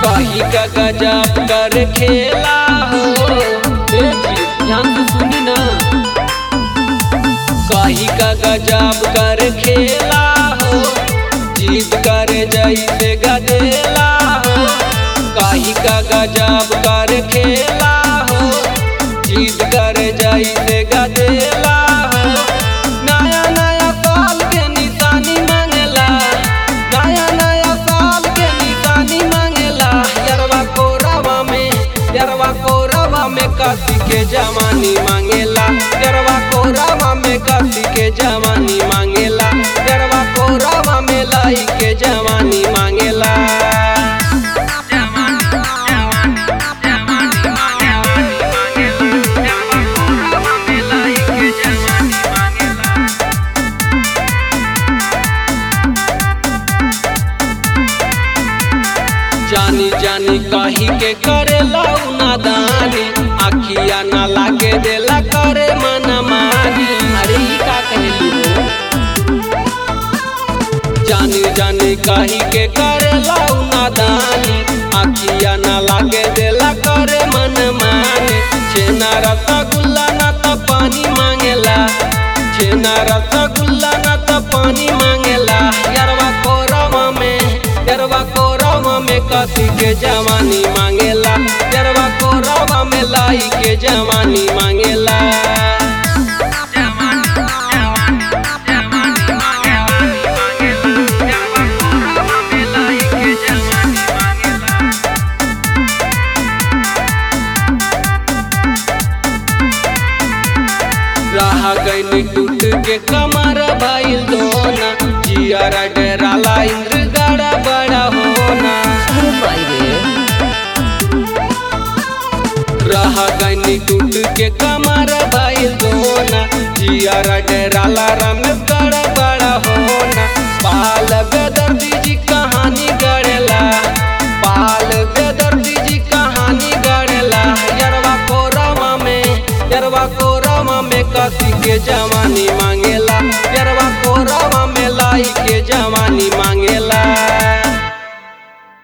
कही का गजब कर खेला हो ए जी, ध्यान से सुनी ना कही का गजब कर खेला हो जीत कर जैसे गदेला हो कही का गजब कर खेला हो जीत कर जैसे गदेला हो नया नया साल के निशानी मांगेला नया नया साल के निशानी मांगेला यरवा कोरवा में यरवा कोरवा में कसी के जवानी मांगेला यरवा कोरवा में कसी के जवानी मांगेला यरवा कोरवा में लाई के जवानी मांगेला जानी जानी कही के करे नादानी आखिया ना लागे देला करे मन मानी अरे ई का कहलू जानी जानी कही के करे नादानी आखिया ना लागे देला करे मन मानी छेना रसगुल्ला ना तो पानी मांगेला छेना रसगुल्ला ना तो पानी मांगेला यरवा कोरवा में यरवा कोरवा में कसी के जवानी मांगेला यरवा कोरवा में लाई के जवानी मांगेला रहा गई टूट के कमर भइल दोना जियारा डराला इंद्र गड़ा बड़ा होना अरे माई रे रहा गई टूट के कमर भइल दोना जियारा डराला रमेश गड़ा बड़ा होना पाल बेदर्दी जी कहानी गढ़ेला पाल बेदर्दी जी कहानी गढ़ेला यरवा कोरवा में यरवा कोरवा में कसी के जवानी